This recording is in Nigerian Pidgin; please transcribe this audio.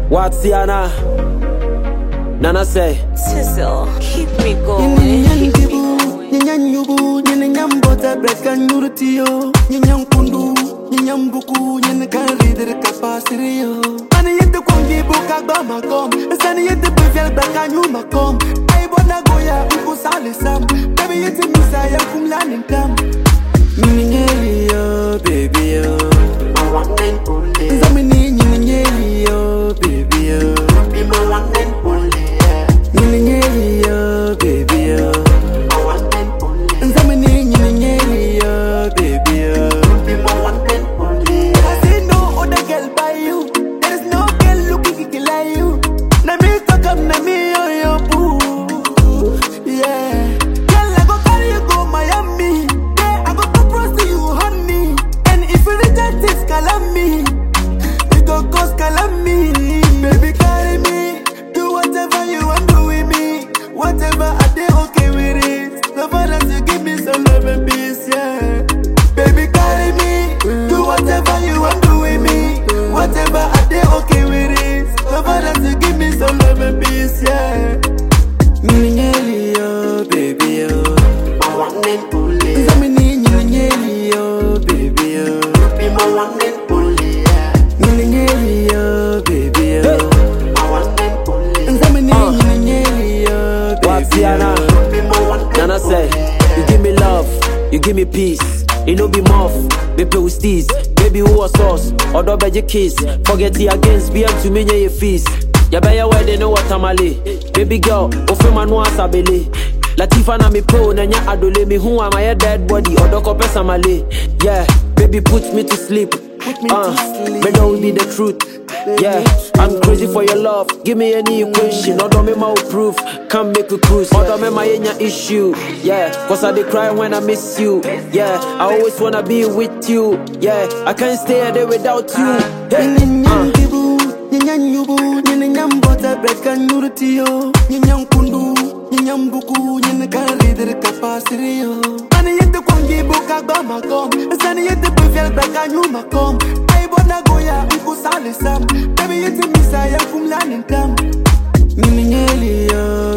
Watiana. Nana say. Sizzle, keep me going. Nyanyan Keep me dibu, going. nyanyan yubu, nyanyan bota brekan yurtiyo, nyanyan kundu, nyanyan buku, nyanyan kan rider kapasirio. Ani yete kwangi buka gba makom, sani yete bevel brekan yu makom. Ay bona goya uko sale sam, baby yete misa ya kumla ninkam. Nyingeli yo, baby yo. My one and only. Zamini nyingeli yo, baby yo. Be my one and only. Nyingeli yo, baby yo. My one and only. Zamini nyingeli yo, baby yo. Be my one and only. I see no other girl by you. There is no girl looking like you. Na me talk up, na me yo yo boo. Yeah. Girl, I go carry you go Miami. Yeah, I go propose to you, honey. And if you reject it, calamity. It go cause calamity. Baby, carry me. Do whatever you want to with me. Whatever I do, okay with it. So far as you give me some love and peace, yeah. Baby, carry me. Do whatever you want to with me. Whatever I do, okay with it. So far as you give me some love and peace, yeah. Nyingeli yo, baby yo. My one and only. Zamini nyingeli yo, baby yo. Be my one and only, yeah. Nyingeli yo, baby yo. My one and only. Zamini nyingeli yo, baby Watiana. yo. Be my one and Nana say, you give me love, you give me peace. It no be muff, be play with steez. Baby, who was sauce? Or do your kiss? Forget it against BM to me, your feast. Ya beya wedding, know what tamale. Baby girl, ofe manu asabele. Latifa na mi pro, na nya adole mi who am I a dead body? Or do kope samale. Yeah, baby, put me to sleep. Put me Uh, to sleep. but don't be the truth. Yeah, I'm crazy for your love. Give me any equation. Or don't make my proof. Come make we cruise. Or don't make my any issue. Yeah, cause I dey cry when I miss you. Yeah, I always wanna be with you. Yeah, I can't stay there without you. Hey, Nyanyan uh, dibu, nyanyan yubu, nyanyan bota brekan yurtiyo, nyanyan kundu, nyanyan buku, nyanyan kan rider kapasirio. Ani yete kwangi buka gba makom, sani yete bevel brekan yu makom. Ay bona goya uko sale sam, baby yete misa ya kumla ninkam. Nyingeli yo,